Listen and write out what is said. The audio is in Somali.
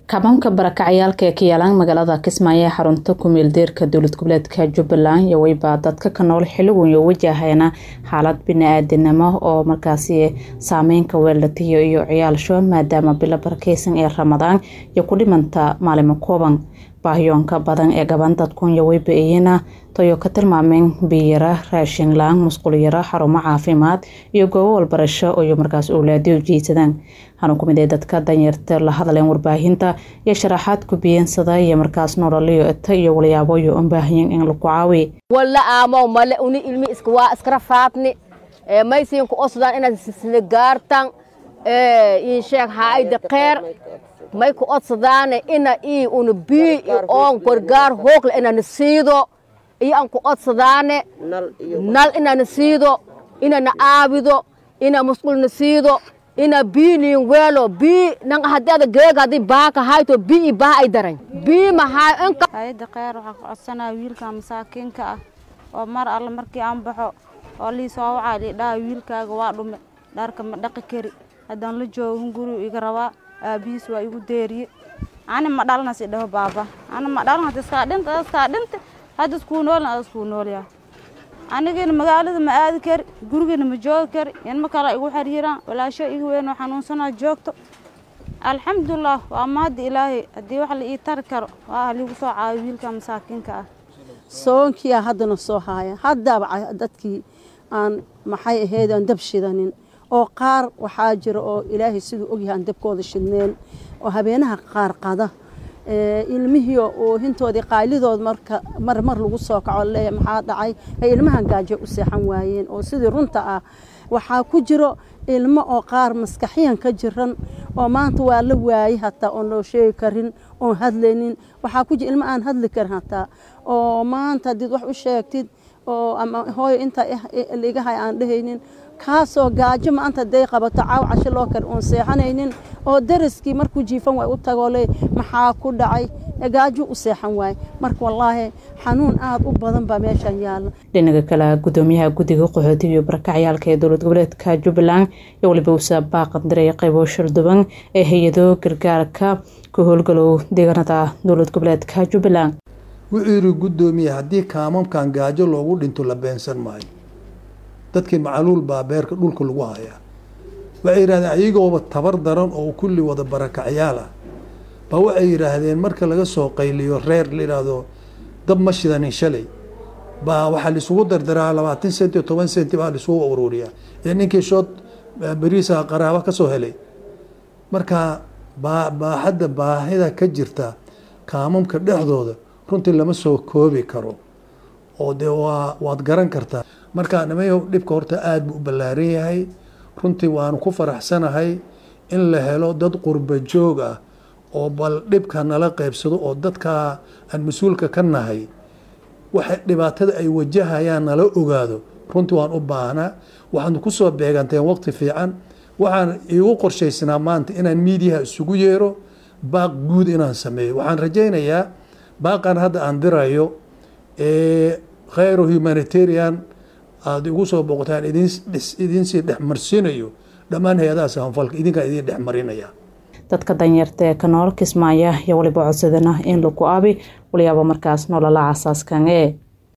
kabanka barakacayaalka ee ka yaalaan magaalada kismaayo ee xarunta kumeel deerka dowlad goboleedka jubbaland iyo weyba dadka ka nool xiligoyo wajahayna xaalad bini-aadanimo oo markaasi saameynka weelatiyo iyo ciyaalsho maadaama bilo barakeysan ee ramadaan iyo ku dhimanta maalimo kooban baahiyoonka badan ee gaban dadkunya weyba iyana tayo ka tilmaameen biyara raashin la-aan musqulyaro xarumo caafimaad iyo goobo walbarasho iyo markaas owlaadi ujeedsadaan waxaana kumid ee dadka danyarta la hadleen warbaahinta iyo sharaxaad ku biyeensada iyo markaas nololiyo eta iyo walyaaboyo un baahayen in lagu caawi walla aamow male uni ilmi iska waa iskara faadni maysiinku osdaan inaad sisna gaartan in sheeg haayda kheer may ku odsadaane ina ii una bii oon gargaar hoogle inana siido iyo aan ku odsadaane nal inana siido inana aabido ina musqulna siido ina bii niin weelo bii nang hadeeda geega hadii baaka hayto bii i baa ay daran bii mahaa inka hayada kheer waxaa ku codsanaya wiilka masaakiinka ah oo mar alle markii aan baxo oo lii soo wacaa lidhaha wiilkaaga waa dhume dharka ma dhaqi kari haddaan la joogin gurigu iga rabaa aabihiis waa igu deeriye ani ma dhalnas idhaho baaba ani ma dhalan hada iskaa dhinta iskaa dhinta hadda iskuu noolin ada iskuu noolyaa anigina magaalada ma aadi kari gurigana ma joogi kari inma kale igu xiriiraan walaasho iga weynoo xanuunsanaa joogto alxamdulilah waa mahadda ilaahay haddii wax la ii tari karo waa haliigu soo caawiyo wiilka masaakiinka ah soonkiyaa haddana soo haaya haddaaba dadkii aan maxay ahayd aan dab shidanin oo qaar waxaa jira oo ilaahay siduu ogyahay aan dabkooda shidneen oo habeenaha qaar qada ilmihii oo hintoodii qaalidood marka mar mar lagu soo kaco leeya maxaa dhacay ay ilmahan gaajo u seexan waayeen oo sidii runta ah waxaa ku jiro ilmo oo qaar maskaxiyan ka jiran oo maanta waa la waayey hataa oon loo sheegi karin oon hadlaynin waxaa ku jira ilmo aan hadli karin hataa oo maanta haddiid wax u sheegtid oo ama hooyo intaa ligahay aan dhehaynin kaasoo gaajo maanta haday qabato caaw casho loo kar oon seexanaynin oo daraskii markuu jiifan waay u tagoo le maxaa ku dhacay gaajo u seexan waay marka wallaahi xanuun aada u badan baa meeshan yaalla dhinaga kale gudoomiyaha guddiga qaxootiga iyo barakacayaalka ee dowlad goboleedka jubbaland iyo waliba usa baaqandiray qaybo sharduban ee hay-ado gargaarka ka howlgalow deegaanada dowlad goboleedka jubbaland wuxuu yidhi guddoomiye haddii kaamamkan gaajo loogu dhinto la beensan maayo dadkii macaluul baa beerka dhulka lagu hayaa waxay yidhahdeen ayagooba tabar daran oo kulli wada barakacyaal ah baa waxay yidhaahdeen marka laga soo qayliyo reer la yidhaahdo dab ma shidanin shalay baa waxaa laisugu dardaraa labaatan senti toban senti baa laisugu ururiyaa ee ninkii shood beriisa qaraabo ka soo helay marka baa baaxadda baahida ka jirta kaamamka dhexdooda runtii lama soo koobi karo oo dee waa waad garan kartaa marka nimayo dhibka horta aada buu u ballaaran yahay runtii waanu ku faraxsanahay in la helo dad qurba joog ah oo bal dhibka nala qeybsado oo dadka aan mas-uulka ka nahay waxay dhibaatada ay wajahayaan nala ogaado runtii waan u baahnaa waxaanu kusoo beeganteen waqti fiican waxaan iigu qorshaysnaa maanta inaan miidiyaha isugu yeero baaq guud inaan sameeyo waxaan rajaynayaa baaqan hadda aan dirayo khayro humanitarian aada igu soo boqotaan idinsii dhexmarsiinayo dhammaan hay-adaha sahanfalka idinkaa idin dhex marinaya dadka danyarta ee ka nool kismaaya iyo waliba codsadana in lagu aabi waliyaaba markaas nolola casaaskan ee